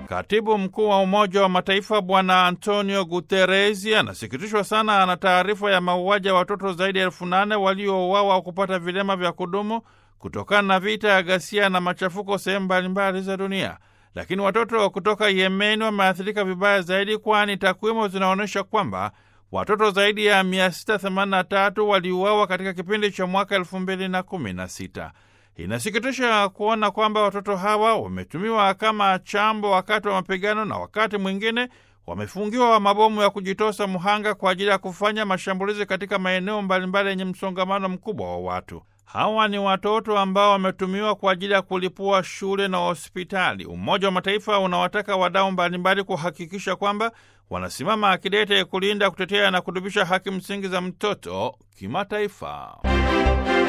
Katibu mkuu wa Umoja wa Mataifa Bwana Antonio Guteresi anasikitishwa sana na taarifa ya mauaji ya watoto zaidi ya elfu nane waliouawa au kupata vilema vya kudumu kutokana na vita ya ghasia na machafuko sehemu mbalimbali za dunia. Lakini watoto kutoka Yemeni wameathirika vibaya zaidi, kwani takwimu zinaonyesha kwamba watoto zaidi ya 683 waliuawa katika kipindi cha mwaka 2016. Inasikitisha kuona kwamba watoto hawa wametumiwa kama chambo wakati wa mapigano na wakati mwingine wamefungiwa mabomu ya kujitosa mhanga kwa ajili ya kufanya mashambulizi katika maeneo mbalimbali yenye msongamano mkubwa wa watu. Hawa ni watoto ambao wametumiwa kwa ajili ya kulipua shule na hospitali. Umoja wa Mataifa unawataka wadau mbalimbali kuhakikisha kwamba wanasimama akidete kulinda, kutetea na kudumisha haki msingi za mtoto kimataifa.